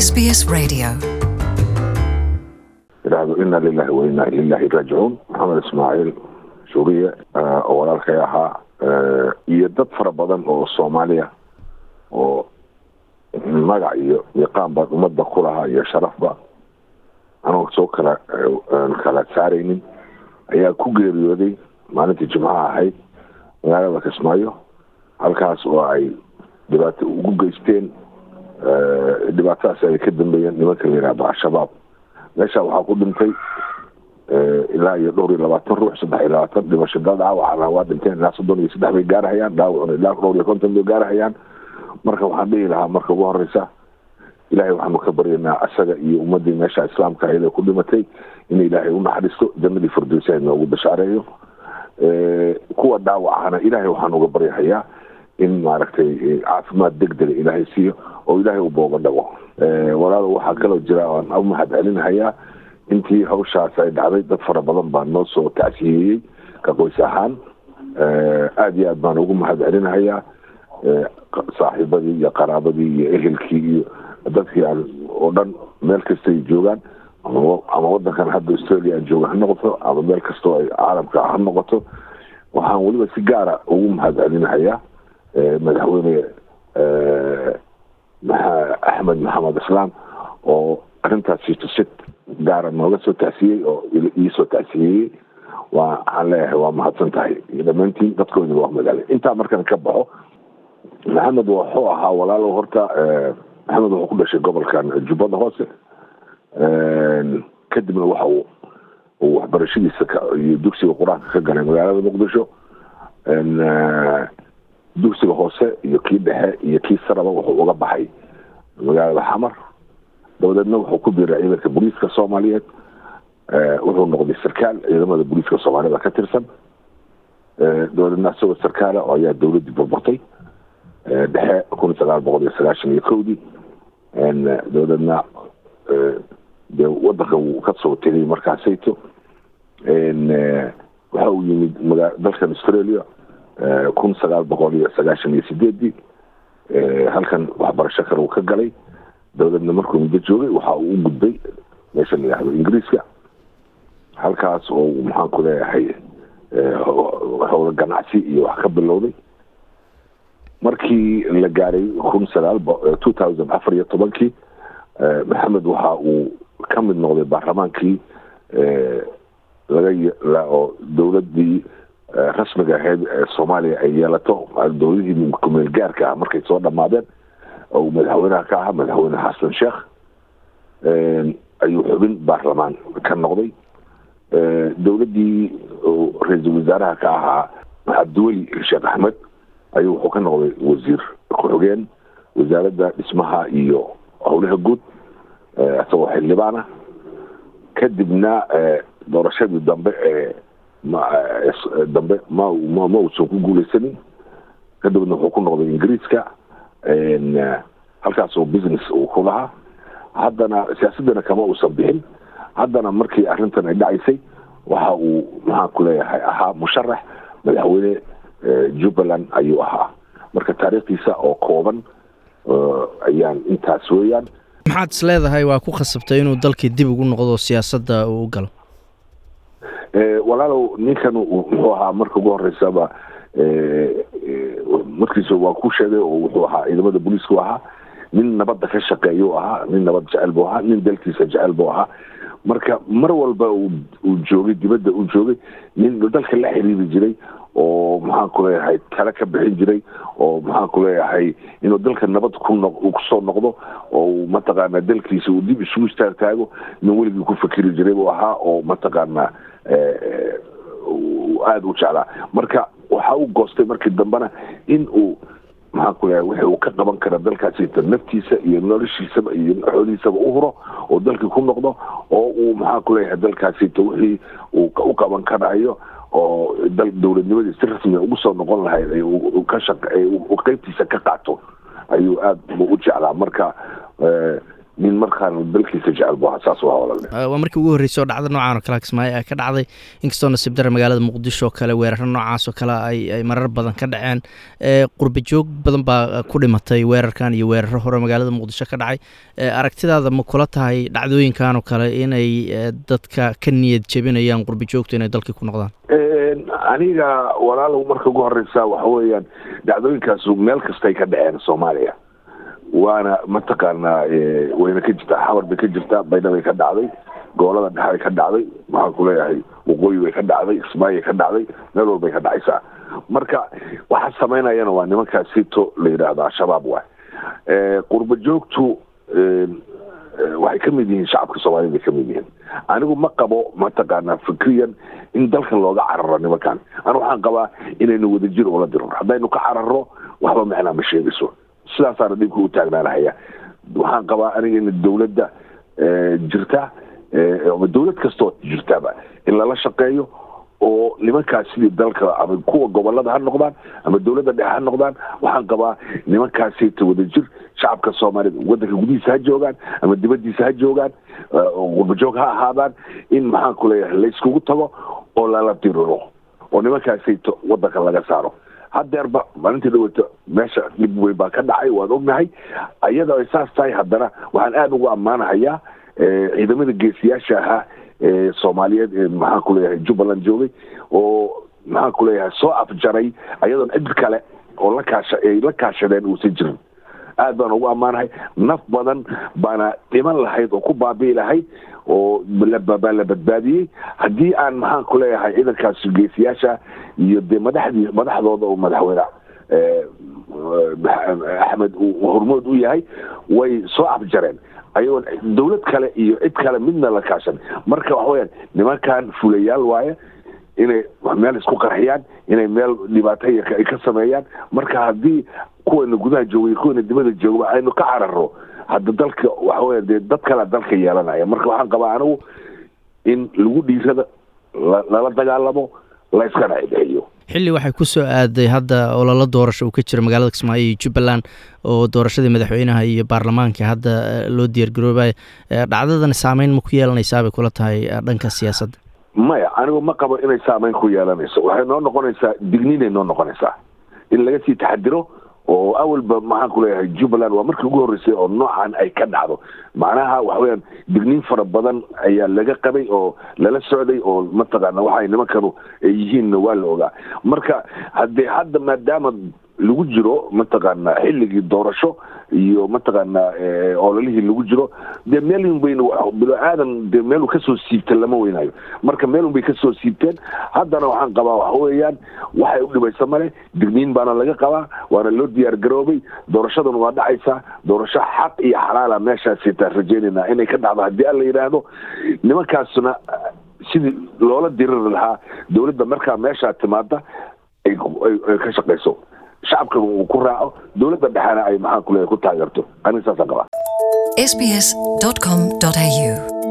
SBS Radio. idhaahdo ina lilahi wa inaa ililaahi raajicuun maxamed ismaaciil suuriye oo walaalkay ahaa iyo dad fara badan oo soomaaliya oo magac iyo miiqaan baan ummadda ku lahaa iyo sharafba anoo soo kala kala saaraynin ayaa ku geeriyooday maalintii jimcaha ahayd magaalada kismaayo halkaas oo ay dhibaato ugu geysteen dhibaatadaas ay ka dambeeyeen nimanka la yihahdo al-shabaab meesha waxaa ku dhintay ilaa iyo dhowr iyo labaatan ruux saddex iyo labaatan dhimasho dada waxaana waa dhinteen ilaa soddon iyo saddex bay gaarahayaan dhaawacuna ilaa dhowr iyo konton bay gaarahayaan marka waxaan dhihi lahaa marka ugu horeysa ilaahay waxaanu ka baryaynaa asaga iyo ummadii meesha islaamka ahayd ee ku dhimatay in ilaahay unaxariisto jannadii firdowsa noogu bashaareeyo kuwa dhaawacana ilaahay waxaan uga baryahayaa in maaragtay caafimaad deg dega ilaahay siiyo oo ilaahay u booga dhago walaalo waxaa kaloo jira aan u mahad celinahayaa intii hawshaas ay dhacday dad fara badan baa noo soo tacsiyeeyey ka qoys ahaan aada iyo aad baan ugu mahad celinahayaa saaxiibadii iyo qaraabadii iyo ehelkii iyo dadkii aan oo dhan meel kastay joogaan ama wadankan hadda australia aan jooga ha noqoto ama meel kastoo ay caalamka ha noqoto waxaan weliba si gaara ugu mahad celinahayaa madaxweyne axmed maxamed islaam oo arrintaasi tusid gaara nooga soo tacsiyey oo iisoo tacsiyeeyey waa waxaan leeyahay waa mahadsan tahay iyo dhammaantiin dadkoodiba waa magaalay intaa markaan ka baxo maxamed wuxuu ahaa walaalo horta maxamed wuxuu ku dhashay gobolkan jubbada hoose kadibna waxa uu uu waxbarashadiisa iyo dugsiga qur-aanka ka galay magaalada muqdisho dugsiga hoose iyo kii dhexe iyo kii saraba wuxuu uga baxay magaalada xamar dabadeedna wuxuu ku biiray ciidanka booliiska soomaaliyeed wuxuu noqday sarkaal ciidamada booliiska soomaalida ka tirsan dabadeedna isagoo sarkaala oo ayaa dowladdii burburtay dhexe kun sagaal boqol iyo sagaashan iyo kowdii dabadeedna dee wadanka wuu kasoo tegay markaasayto waxa uu yimid maga dalkan australia kun sagaal boqol iyo sagaashan iyo sideedii halkan waxbarasho kale uu ka galay dabadeedna markuu muddo joogay waxa uu u gudbay meesha la yihahdo ingiriiska halkaas oo uu maxaan ku leeyahay howla ganacsi iyo wax ka bilowday markii la gaaray kun sagaal two thousand afar iyo tobankii maxamed waxa uu ka mid noqday baarlamaankii laga oo dowladii rasmiga ahayd ee soomaaliya ay yeelato dowladihii kumeel gaarka ah markay soo dhamaadeen oo madaxweynaha ka ahaa madaxweyne xasan sheekh ayuu xubin baarlamaan ka noqday dowladdii ra-iisul wasaaraha ka ahaa cabdiweli sheekh axmed ayuu wuxuu ka noqday wasiir ku-xigeen wasaaradda dhismaha iyo howlaha guud isagoo xildhibaan ah kadibna doorashadii dambe ee dambe ma ma uusan ku guuleysanin kadibna wuxuu ku noqday ingiriiska halkaas oo business uu ku lahaa haddana siyaasadana kama uusan bixin haddana markii arrintan ay dhacaysay waxa uu maxaan ku leeyahay ahaa musharax madaxweyne jubbaland ayuu ahaa marka taariikhdiisa oo kooban ayaan intaas weeyaan maxaad is leedahay waa ku khasabtay inuu dalkii dib ugu noqdo siyaasadda uu u galo walaalow ninkan muxuu ahaa marka ugu horeysaba markiisa waa ku sheegay oo wuxuu ahaa ciidamada booliisku ahaa nin nabadda ka shaqeeyuu ahaa nin nabad jecel buu ahaa nin dalkiisa jecel buu ahaa marka mar walba uu joogay dibadda uu joogay nin dalka la xiriiri jiray oo maxaan ku leeyahay tale ka bixin jiray oo maxaan ku leeyahay inuu dalka nabad ku noq uu kusoo noqdo oo mataqaana dalkiisa uu dib isugu istaagtaago nin weligii ku fikiri jiray buu ahaa oo mataqaana aada u jeclaa marka waxa uu goostay markii dambena in uu maxaan ku leeyahay wixii uu ka qaban kara dalkaasita naftiisa iyo noloshiisaba iyo xoolihiisaba u huro oo dalkii ku noqdo oo uu maxaan ku leeyahay dalkaasita wixii uu u qaban karayo oo dal dowladnimadii si rasmiga ugu soo noqon lahayd ka shaq qeybtiisa ka qaato ayuu aada u jeclaa marka nin markaan dalkiisa jecel bu ahaa saas waa walale waa markii ugu horreysay oo dhacda noocan oo kale kismaayo ay ka dhacday inkastoo nasiib dare magaalada muqdisho oo kale weeraro noocaas oo kale ay ay marar badan ka dhaceen qurba joog badan baa ku dhimatay weerarkan iyo weeraro hore magaalada muqdisho ka dhacay aragtidaada ma kula tahay dhacdooyinkan oo kale inay dadka ka niyad jebinayaan qurba joogtu inay dalkii ku noqdaan aniga walaalow marka ugu horeysa waxa weeyaan dhacdooyinkaasu meel kastay ka dhaceen soomaaliya waana mataqaanaa wayna ka jirtaa xamar bay ka jirtaa baydhabay ka dhacday gobolada dhexay ka dhacday maxaan ku leeyahay waqooyi bay ka dhacday kismaayay ka dhacday meel walbay ka dhacaysaa marka waxa samaynayana waa nimankaa sito la yidhaahdo al-shabaab waay qurba joogtu waxay ka mid yihiin shacabka soomaaliyed bay ka mid yihiin anigu ma qabo mataqaanaa fikriyan in dalkan looga cararo nimankan anu waxaan qabaa inaynu wadajir ula diro haddaynu ka cararo waxba macnaa ma sheegayso sidaasaana dhibka u taagnaanahaya waxaan qabaa aniga in dawladda jirta ama dawlad kastoo jirtaba in lala shaqeeyo oo nimankaas sidii dalka ama kuwa gobolada ha noqdaan ama dawladda dhexe ha noqdaan waxaan qabaa nimankaasita wadajir shacabka soomaaliyed wadanka gudihiisa ha joogaan ama dibadiisa ha joogaan qurbajoog ha ahaadaan in maxaan ku leeyahay layskugu tago oo lala diriro oo nimankaasita wadanka laga saaro hadeerba maalintii dhaweyto meesha dhib weyn baa ka dhacay waan ognahay ayadoo ay saas tahay haddana waxaan aada ugu ammaanahayaa ciidamada geesiyaasha ahaa ee soomaaliyeed ee maxaan ku leeyahay jubbaland joogay oo maxaan ku leeyahay soo afjaray ayadoon cid kale oo la kaasha ay la kaashadeen uusan jirin aad baan ugu ammaanahay naf badan baana dhiman lahayd oo ku baabi'i lahayd oo baa la badbaadiyey haddii aan maxaan ku leeyahay ciidankaas geesiyaasha iyo dee madaxdii madaxdooda oo madaxweyne axmed uu hormood u yahay way soo afjareen ayagoon dawlad kale iyo cid kale midna la kaashan marka waxa weyaan nimankan fulayaal waaye inay meel isku qarxiyaan inay meel dhibaato ay ka sameeyaan marka haddii kuwana gudaha joogay kuwana dibada joogaba aynu ka cararo hadda dalka waxa weya dee dad kalea dalka yeelanaya marka waxaan qabaa anigu in lagu dhiirada lala dagaalamo la iska dhexdhexeeyo xilli waxay ku soo aaday hadda ololo doorasho uu ka jiro magaalada kismaayo iyo jubbaland oo doorashadii madaxweynaha iyo baarlamaanka hadda loo diyaargaroobaya dhacdadani saameyn ma ku yeelanaysaa bay kula tahay dhanka siyaasadda maya anigu ma qabo inay saameyn ku yeelanayso waxay noo noqonaysaa digniinay noo noqonaysaa in laga sii taxadiro oo awalba maxaan ku leeyahay jubbaland waa markii ugu horreysay oo noocan ay ka dhacdo macnaha waxa weyaan digniin fara badan ayaa laga qabay oo lala socday oo mataqaana waxay nimankanu ay yihiinna waa la ogaa marka haddee hadda maadaama lagu jiro mataqaana xilligii doorasho iyo mataqaana ololihii lagu jiro dee meel un bayna bilo aadan dee meeluu kasoo siibta lama weynayo marka meel un bay kasoo siibteen haddana waxaan qabaa waxa weeyaan waxay u dhibaysa male digniin baana laga qabaa waana loo diyaar garoobay doorashaduna waa dhacaysaa doorasho xaq iyo xalaala meeshaasitaan rajeynayna inay ka dhacdo haddii alla yidhaahdo nimankaasuna sidii loola diriri lahaa dawladda markaa meeshaa timaada ay ka shaqayso shacabkana uu ku raaco dowladda dhexena ay maxaan ku leeyahay ku taageerto aniga saasaan qabaa sbs.com.au